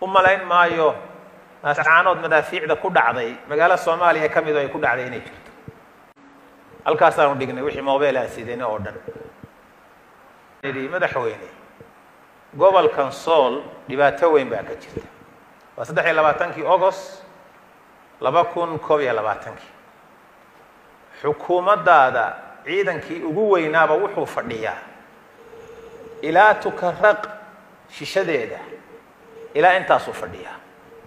u malayn maayo naascaanood madaafiicda ku dhacday magaalo soomaaliya ka mido ay ku dhacday inay jirto halkaasaanu dhignay wixii mobile aan sidayna oo dhan yidhi madaxweyne gobolkan sool dhibaato weyn baa ka jirta waa saddex iyo labaatankii agost laba kun koob iyo labaatankii xukuumaddaada ciidankii ugu weynaaba wuxuu fadhiyaa ilaa tukaraq shishadeeda ilaa intaasuu fadhiyaa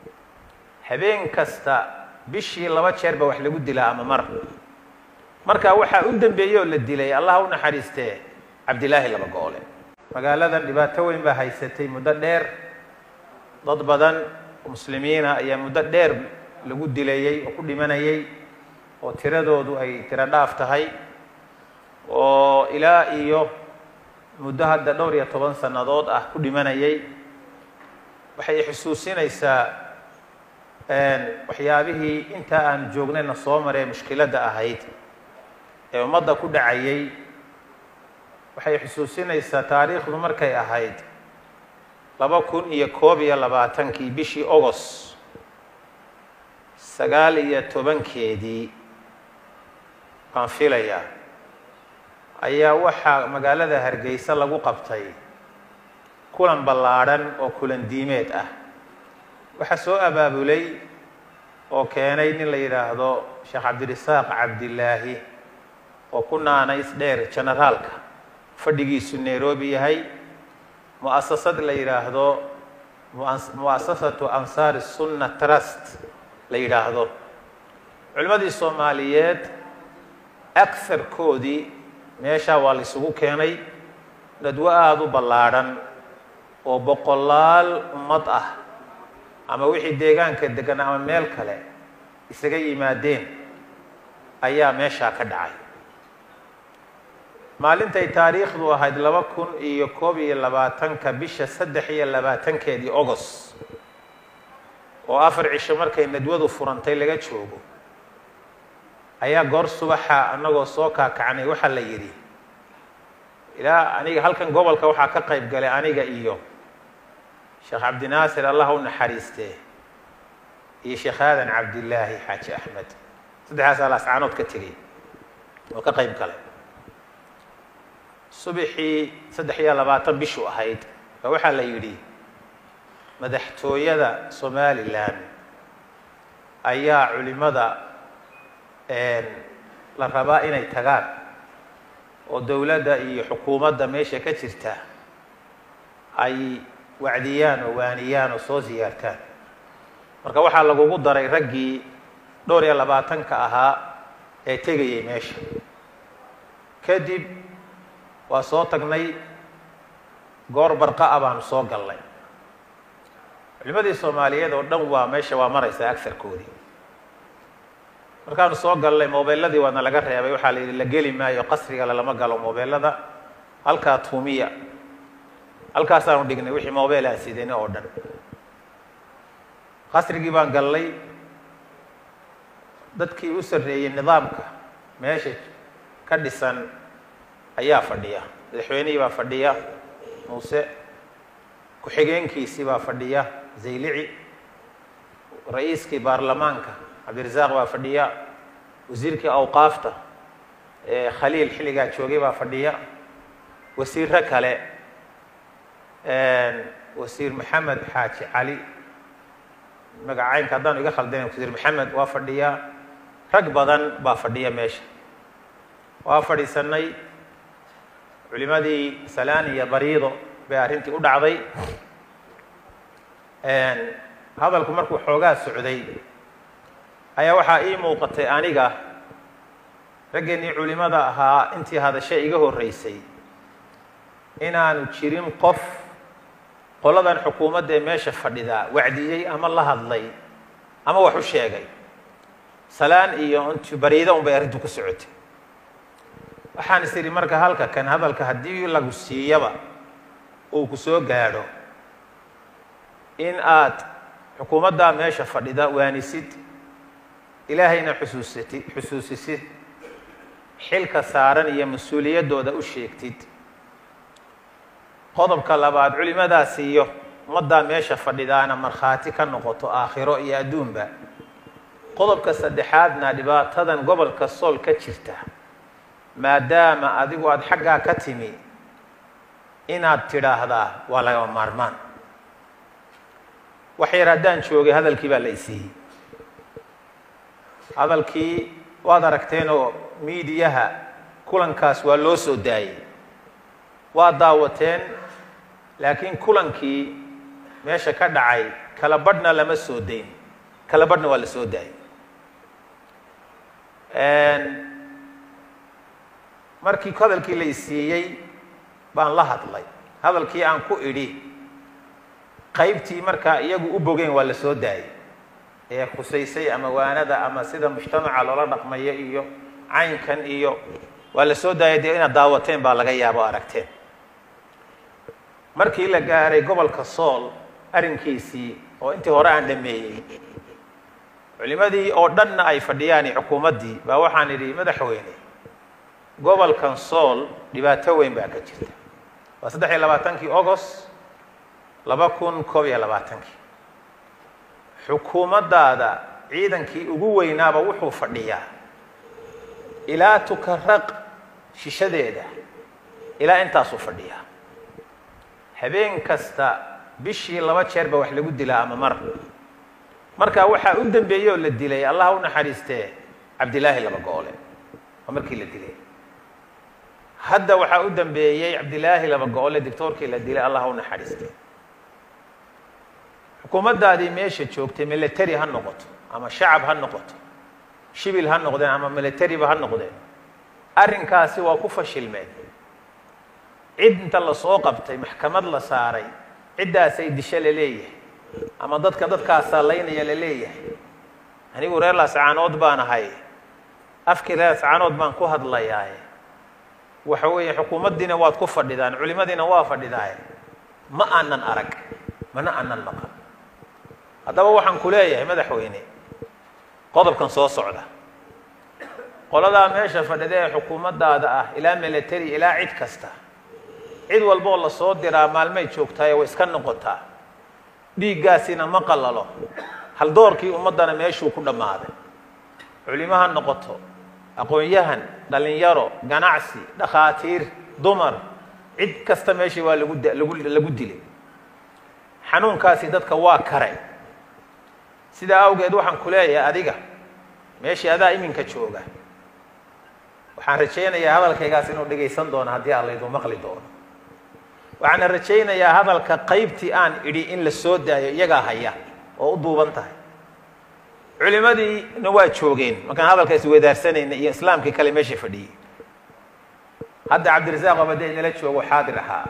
habeen kasta bishii laba jeer ba wax lagu dilaa ama mar marka waxaa u dambeeyey oo la dilay allah u naxariistee cabdilaahi laba goole magaaladan dhibaato weyn baa haysatay muddo dheer dad badan muslimiina ayaa muddo dheer lagu dilayey oo ku dhimanayay oo tiradoodu ay tiro dhaaf tahay oo ilaa iyo muddo hadda dhowr iyo toban sannadood ah ku dhimanayay waxay xusuusinaysaa waxyaabihii intaa aan joognayna soo maree mushkiladda ahayd ee ummadda ku dhacayay waxay xusuusinaysaa taariikhdu markay ahayd laba kun iyo koob iyo labaatankii bishii agost sagaal iyo tobankeedii baan filayaa ayaa waxaa magaalada hargeysa lagu qabtay kulan ballaadhan oo kulan diimeed ah waxaa soo abaabulay oo keenay nin la yidhaahdo sheekh cabdirasaaq cabdilaahi oo ku naanays dheer generaalka fadhigiisu nairobi yahay mu'asasad la yidhaahdo mu'asasatu ansaari sunna trust la yidhaahdo culimmadii soomaaliyeed agarkoodii meeshaa waa la isugu keenay dadwo aada u ballaadhan oo boqolaal ummad ah ama wixii deegaanka degan ama meel kale isaga yimaadeen ayaa meeshaa ka dhacay maalintay taariikhdu ahayd laba kun iyo koob iyo labaatanka bisha saddex iyo labaatankeedii agost oo afar cisho markay nadwadu furantay laga joogo ayaa goor subaxa annagoo soo kaakacnay waxaa la yidhi ilaa aniga halkan gobolka waxaa ka qayb galay aniga iyo sheekh cabdinaasir allah u naxariistee iyo sheekh aadan cabdillaahi xaaji axmed saddexdaasaa laascaanood ka tegey oo ka qayb galay subaxii saddex iyo labaatan bishu ahayd ba waxaa la yidhi madaxtooyada somalilan ayaa culimada la rabaa inay tagaan oo dowladda iyo xukuumadda meesha ka jirta ay wacdiyaan oo waaniyaan oo soo siyaartaan marka waxaa lagugu daray raggii dhowr iyo labaatanka ahaa ee tegayay meesha kadib waa soo tagnay goor barqa a baanu soo galnay culimadii soomaaliyeed oo dhan waa meesha waa maraysaa agarkoodii markaanu soo galnay mobeelladii waana laga reebay waxaa la yidhi la geli maayo qasrigale lama galo mobeellada halkaa tuumiya halkaasaanu dhignay wixii mobile aan sidayna oo dhan qasrigii baan galnay dadkii u sarreeyey nidaamka meesha ka dhisan ayaa fadhiya madaxweynihii baa fadhiya muuse ku-xigeenkiisii baa fadhiya zaylici ra-iiskii baarlamaanka cabdirasaaq baa fadhiya wasiirkii awqaafta khaliil xilligaa joogay baa fadhiya wasiiro kale wasiir maxamed xaaji cali magacaynka haddaanu iga khaldana wasiir maxamed waa fadhiya rag badan baa fadhiya meesha waa fadhiisanay culimadii salaan iyo bariido bay arrintii u dhacday hadalku markuu xoogaa socday ayaa waxaa ii muuqatay aniga raggeenii culimada ahaa intii hadashay iga horreysay inaanu jirin qof qoladan xukuumadda ee meesha fadhidaa wacdiyey ama la hadlay ama wax u sheegay salaan iyo int bariida un bay arrintu ku socotay waxaan is idhi marka halka kan hadalka haddii lagu siiyaba uu ku soo gaadho in aad xukuumaddaa meesha fadhida waanisid ilaahayna xusuusatid xusuusisid xilka saaran iyo mas-uuliyaddooda u sheegtid qodobka labaad culimadaas iyo ummaddaa meesha fadhidaana markhaati ka noqoto aakhiro iyo adduunba qodobka saddexaadna dhibaatadan gobolka sool ka jirta maadaama adigu aada xaggaa ka timi inaad tidhaahdaa waa lagama maarmaan wax yar haddaan joogay hadalkii baa la isiiyey hadalkii waad aragteenoo miidiyaha kulankaas waa loo soo daayey waa daawateen laakiin kulankii meesha ka dhacay kala badhna lama soo dayn kala badhna waa la soo daayey markii hadalkii la isiiyey baan la hadlay hadalkii aan ku idhi qaybtii markaa iyagu u bogeen waa la soo daayey ee khusaysay ama waanada ama sida mujtamaca loola dhaqmayo iyo caynkan iyo waa la soo daayay dee inaad daawateen baa laga yaabo aragteen markii la gaaray gobolka sool arrinkiisii oo intii hore aan dhameeyey culimadii oo dhanna ay fadhiyaan xukuumaddii baa waxaan idhi madaxweyne gobolkan sool dhibaato weyn baa ka jirta waa saddex iyo labaatankii agost laba kun koob iyo labaatankii xukuumaddaada ciidankii ugu weynaaba wuxuu fadhiyaa ilaa tukaraq shishadeeda ilaa intaasuu fadhiyaa habeen kasta bishii laba jeer ba wax lagu dilaa ama mar marka waxaa u dambeeyey oo la dilay allah u naxariistee cabdilaahi laba goole waa markii la dilay hadda waxaa u dambeeyey cabdilaahi laba go-ole dictoorkii la dilay allah u naxariistee xukuumaddaadii meesha joogtay military ha noqoto ama shacab ha noqoto shibil ha noqdeen ama militariba ha noqdeen arrinkaasi waa ku fashilmeen cid inta lasoo qabtay maxkamad la saaray ciddaasay disho la leeyahay ama dadka dadkaasaa laynaya la leeyahay anigu reer laascaanood baan ahay afkii reer laascaanood baan ku hadlayaaye waxa weeye xukuumaddiina waad ku fadhidaan culimadiina waa fadhidaaye ma aanan arag mana aanan maqan haddaba waxaan ku leeyahay madaxweyne qodobkan soo socda qoladaa meesha fadhida ee xukuumaddaada ah ilaa military ilaa cid kasta cid walboo lasoo diraa maalmay joogtaaye way iska noqotaa dhiiggaasina ma qalalo haldoorkii ummaddana meeshuu ku dhammaaday culimo ha noqoto aqoon-yahan dhalinyaro ganacsi dhakhaatiir dumar cid kasta meeshii waa lagu lagu lagu dilay xanuunkaasi dadka waa kare sidaa awgeed waxaan ku leeyahay adiga meeshii adaa iminka jooga waxaan rajaynayaa hadalkaygaas inuu dhegaysan doono haddii aan laydu maqli doono waxaana rajaynayaa hadalka qaybtii aan idhi in la soo daayo iyagaa haya oo u duuban tahay culimadiina waa joogeen markaan hadalka iswadaarsanayna iyo islaamkii kale meesha fadhiyey hadda cabdirasaaq abade inala joogo xaadir ahaa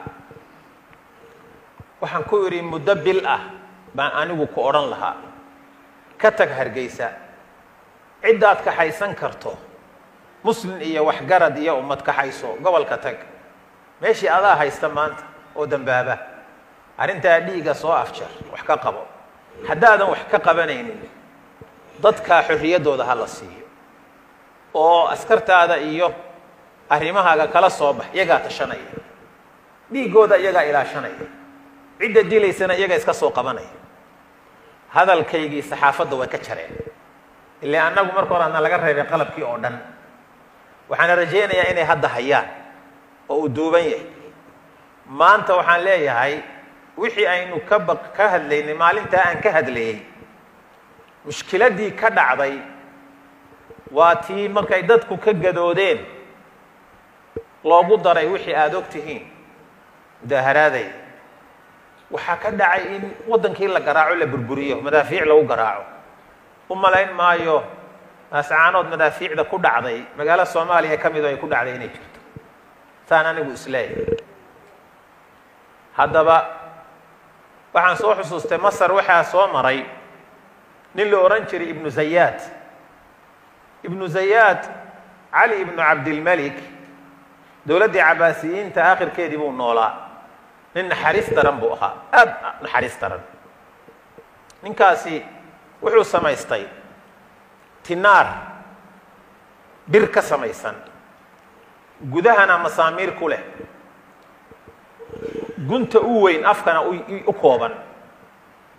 waxaan ku idhi muddo bil ah baan anigu ku odhan lahaa ka tag hargeysa ciddaad kaxaysan karto muslin iyo waxgarad iyo ummad kaxayso gobolka tag meeshii adaa haysta maanta oo dambaaba arrintaa dhiiga soo afjar wax ka qabo haddaadan wax ka qabanaynin dadkaa xorriyaddooda ha la siiyo oo askartaada iyo arrimahaaga kala soo bax iyagaa tashanaya dhiiggooda iyagaa ilaashanaya cidda dilaysana iyagaa iska soo qabanaya hadalkaygii saxaafadda way ka jareen ilaa annagu marka hore adna laga reebay qalabkii oo dhan waxaana rajaynayaa inay hadda hayaan oo uu duuban yahay maanta waxaan leeyahay wixii aynu ka ba ka hadlaynay maalintaa aan ka hadlayey mushkiladdii ka dhacday waa tii markay dadku ka gadoodeen loogu daray wixii aada og tihiin mudaaharaadey waxaa ka dhacay in waddankii la garaaco la burburiyo madaafiic lagu garaaco u malayn maayo naascaanood madaafiicda ku dhacday magaalo soomaaliya ka mido ay ku dhacday inay jirto saan anigu isleeyahay haddaba waxaan soo xusuustay masar waxaa soo maray nin la odhan jiray ibnu zayaad ibnu zayaad cali ibnu cabdilmelik dowladdii cabaasiyiinta aakhirkeedii buu noolaa nin naxariis daran buu ahaa aad naxariis daran ninkaasi wuxuu samaystay tinaar bir ka samaysan gudahana masaamiir ku leh gunta u weyn afkana u kooban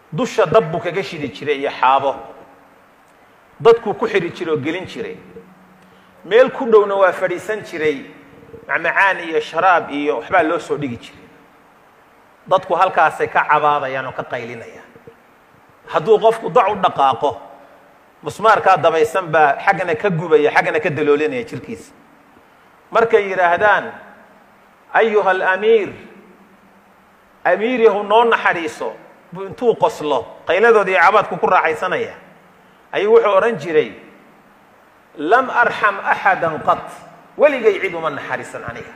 dusha dab buu kaga shidi jiray iyo xaabo dadkuu ku xidhi jiray oo gelin jiray meel ku dhowna waa fadhiisan jiray macmacaan iyo sharaab iyo waxbaa loo soo dhigi jiray dadku halkaasay ka cabaadayaan oo ka qaylinayaan hadduu qofku dac u dhaqaaqo musmaarkaa dabaysan baa xaggana ka gubaya xaggana ka daloolinaya jirkiisa markay yidhaahdaan ayuha alamiir amiir yahu noo naxariiso buu intuu qoslo qayladooda iyo cabaadku ku raaxaysanaya ayuu wuxuu odhan jiray lam arxam axada qad weligay cid uma naxariisan aniga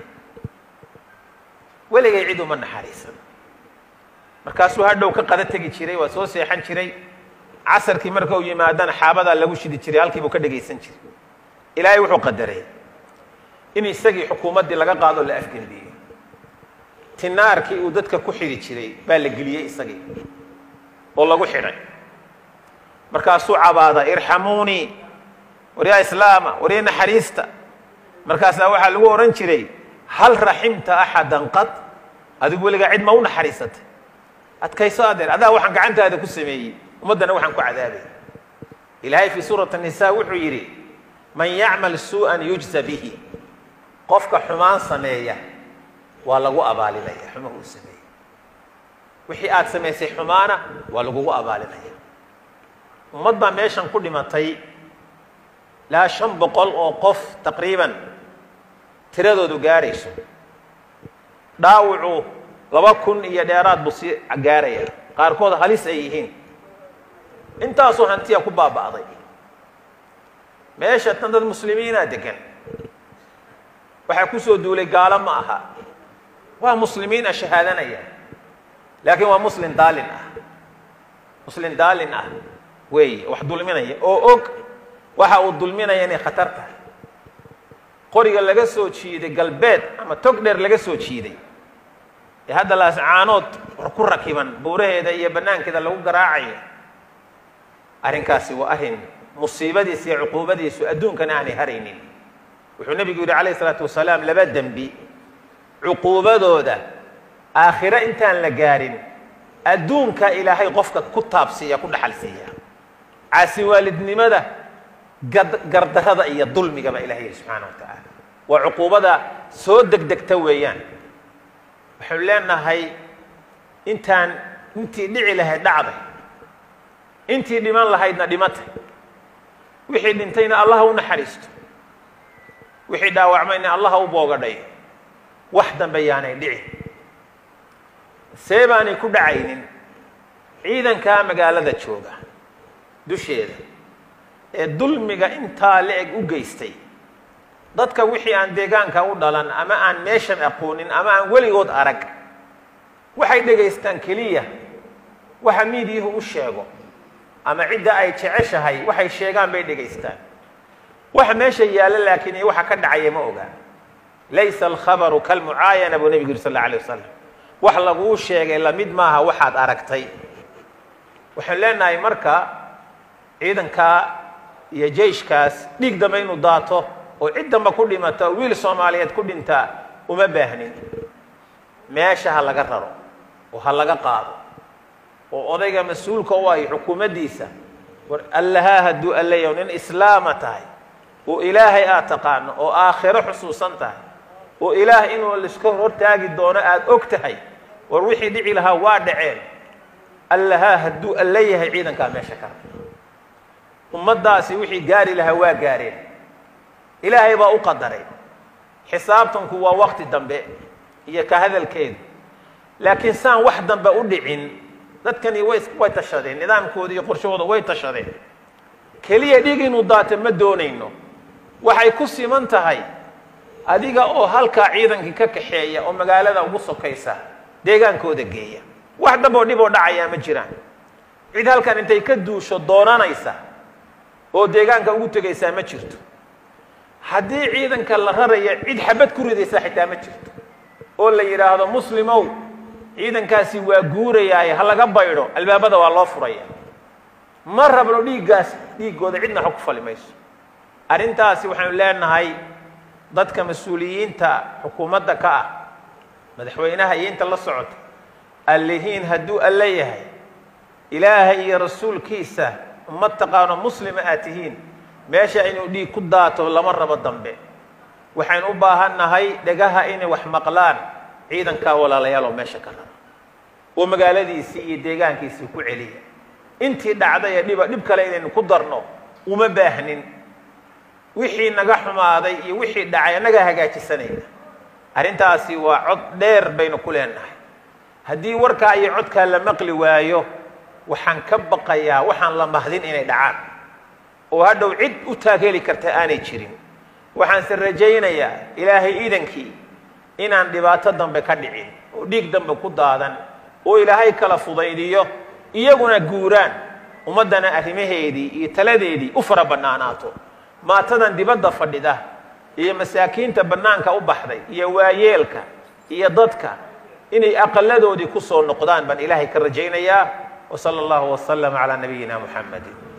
weligay cid uma naxariisan markaasuu hadhow ka qada tegi jiray waa soo seexan jiray casarkii marka uu yimaadana xaabadaa lagu shidi jiray halkiibuu ka dhegaysan jiray ilaahay wuxuu qadaray in isagii xukuumaddii laga qaado la afgembiyo tinaarkii uu dadka ku xidhi jiray baa la geliyey isagii oo lagu xidhay markaasuu cabaada irxamuunii waryaa islaama warya naxariista markaasaa waxaa lagu odhan jiray hal raximta axadan qad adigu weligaa cid ma u naxariisatay adkayso adeer adaa waxaan gacantaada ku sameeyey ummaddana waxaan ku cadaabay ilaahay fii suurati nisa wuxuu yidhi man yacmal suu'an yujza bihi qofka xumaan sameeya waa lagu abaalinaya xumaha uu sameeyey wixii aad samaysay xumaana waa lagugu abaalinaya ummad baa meeshan ku dhimatay ilaa shan boqol oo qof taqriiban tiradoodu gaarayso dhaawacu laba kun iyo dheeraad buu sii gaaraya qaarkood halis ay yihiin intaasoo hantiya ku baaba'day meesha tan dad muslimiinaa degan waxaa kusoo duulay gaalo ma aha waa muslimiin a shahaadanaya laakiin waa muslim daalin ah muslim daalin ah weeye wax dulminaya oo og waxa uu dulminaya inay khatar tahay qoriga laga soo jiiday galbeed ama tog dheer laga soo jiiday ee hadda laascaanood ku rakiban buuraheeda iyo bannaankeeda lagu garaacayo arrinkaasi waa arrin musiibadiisa iyo cuquubadiisu adduunkana aanay haraynin wuxuu nebigu yidhi calayh isalaatu wasalaam laba dembi cuquubadooda aakhiro intaan la gaarin adduunka ilaahay qofka ku taabsiiya ku dhaxal siiya caasi waalidnimada gardarada iyo dulmigaba ilahay yidhi subxaana wa tacaala waa cuquubada soo degdegta weeyaan waxaynu leenahay intaan intii dhici lahayd dhacday intii dhiman lahaydna dhimatay wixii dhintayna allaha u naxariisto wixii dhaawacmayna allaha u boogadhay wax dambe yaanay dhici see baanay ku dhacaynin ciidankaa magaalada jooga dusheeda ee dulmiga intaa la-eg u geystay dadka wixii aan deegaanka u dhalan ama aan meeshan aqoonin ama aan weligood arag waxay dhegaystaan keliya waxa miidiyuhu u sheego ama cidda ay jeceshahay waxay sheegaan bay dhegaystaan waxa meesha yaalla laakiin iyo waxa ka dhacaya ma ogaa laysa alkhabaru kalmucaayana buu nebigu yiri sal alla alay wasalam wax laguu sheegay lamid maaha waxaad aragtay waxaan leenahay marka ciidankaa iyo jeyshkaas dhiig dambe inuu daato oo cid damba ku dhimata oo wiil soomaaliyeed ku dhintaa uma baahnin meesha ha laga raro oo ha laga qaado oo odayga mas-uulka u ahy xukuumaddiisa war allahaa hadduu allayaw nin islaama tahay oo ilaahay aad taqaano oo aakhiro xusuusan tahay oo ilaah inuu laiska hortaagi doono aada og tahay war wixii dhici lahaa waa dhaceen allahaa hadduu alla yahay ciidankaa meesha ka rar ummaddaasi wixii gaari lahaa waa gaareen ilaahay baa u qadaray xisaabtanku waa wakti dambe iyo ka hadalkeedu laakiin saan wax dambe u dhicin dadkani way way tashadeen nidaamkooda iyo qorshahooda way tashadeen keliya dhig inuu daato ma doonayno waxay ku siman tahay adiga oo halkaa ciidankii ka kaxeeya oo magaalada ugu sokaysa deegaankooda geeya wax damboo dhib oo dhacayaa ma jiraan cid halkan intay ka duusho doonanaysa oo deegaanka ugu tegaysaa ma jirto haddii ciidanka la raraya cid xabad ku ridaysaa xitaa ma jirto oo la yidhaahdo muslimow ciidankaasi waa guurayaaye ha laga baydho albaabada waa loo furaya ma rabno dhiiggaas dhiiggooda cidna xog ku fali mayso arrintaasi waxaanu leenahay dadka mas-uuliyiinta xukuumadda ka ah madaxweynaha iyo inta la socota allihiin hadduu alla yahay ilaahay iyo rasuulkiisa ummad taqaano muslima aad tihiin meesha inuu dhiig ku daato lama rabo dambe waxaynu u baahan nahay dhegaha inay wax maqlaan ciidankaa walaalayaal oo meesha ka rara oo magaaladiisii iyo deegaankiisii ku celiya intii dhacday ee dhiba dhib kale inaynu ku darno uma baahnin wixii naga xumaaday iyo wixii dhacay annagaa hagaajisanayna arrintaasi waa cod dheer baynu ku leenahay haddii warkaa iyo codkaa la maqli waayo waxaan ka baqayaa waxaan la mahdin inay dhacaan oo hadhow cid u taageeli karta aanay jirin waxaanse rajaynayaa ilaahay iidankii inaan dhibaato dambe ka dhicin oo dhiig dambe ku daadan oo ilaahay kala fudaydiyo iyaguna guuraan ummaddana arrimaheedii iyo taladeedii u fara bannaanaato maatadan dibadda fadhida iyo masaakiinta bannaanka u baxday iyo waayeelka iyo dadka inay aqaladoodii ku soo noqdaan baan ilaahay ka rajaynayaa wa sala allahu wasalam calaa nabiyina muxamedin